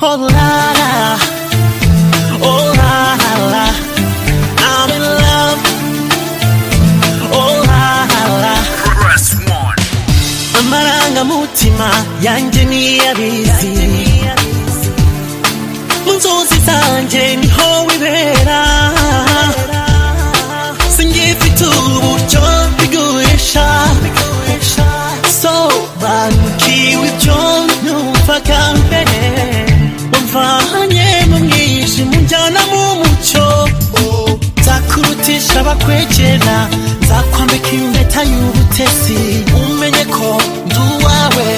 Oh la la, oh la la, I'm in love. Oh la la, amarangamutima yanjye niyabizi mu nzozi zanjye niho wibera singifite uburyo bigurisha sobanukiwe ibyo numvaga mbere wamvanye mu mwijima unjyana mu mucyo nzakurutisha abakwegera nzakwambika impeta y'ubutesi umenye ko ndi uwawe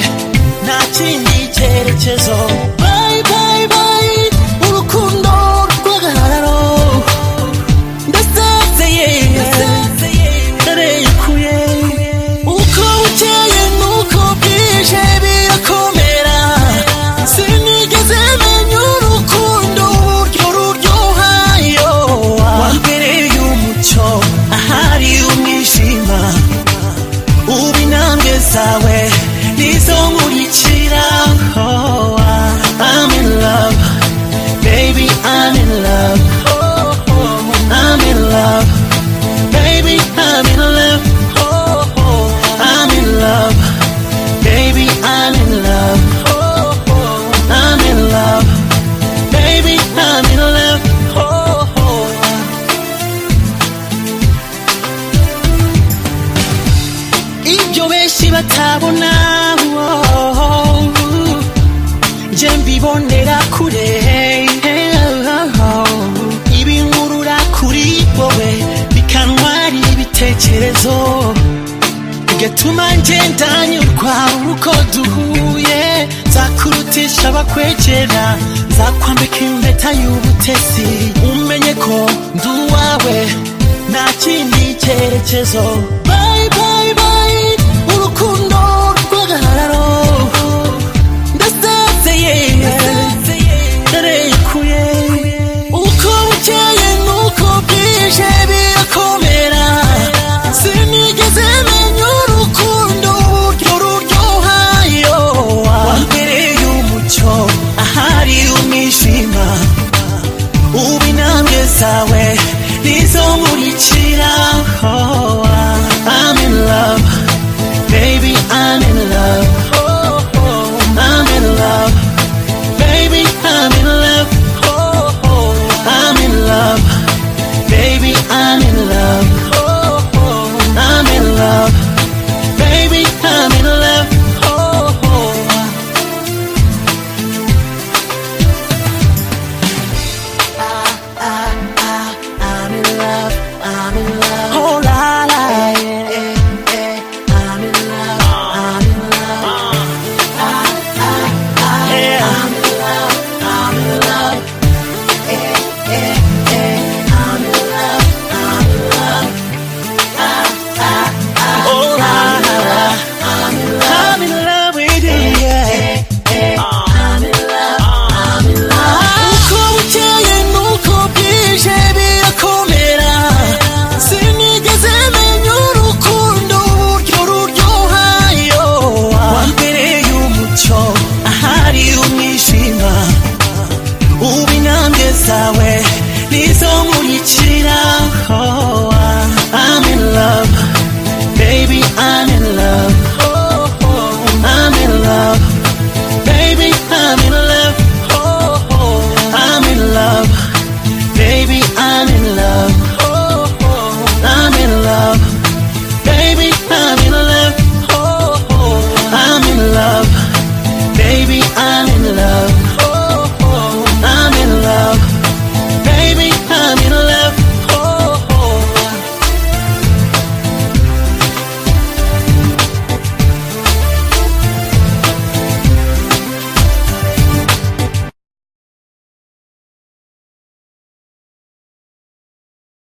nta kindi cyerekezo Bye, bye, bye, urukundo rw'agahararo ndasezeye ndarekuye uko bukeye nuko bwije birakomera sinigeze menya urukundo uburyo ruryoha yo wambereye umucyo ahari umwijima ubu intambwe zawe nizo nkurikira oh, I'm in love baby I'm in love I'm in love baby I'm in love I'm in love baby I'm in love I'm in love baby I'm in love ibyo benshi batabona oh, nje mbibonera kure ibinkurura kuri wowe bikantwara ibitekerezo bigatuma ngenda nyurwa uko duhuye nzakurutisha abakwegera nzakwambika impeta y'ubutesi umenye ko ndi uwawe nta kindi cyerekezo Bye, bye, bye, urukundo rw'agahararo ndasezeye ndarekuye uko bukeye nuko bwije birakomera sinigeze menya urukundo uburyo ruryoha yo wambereye umucyo ahari umwijima ubu intambwe zawe nizo nkurikira oh, I'm in love baby I'm in love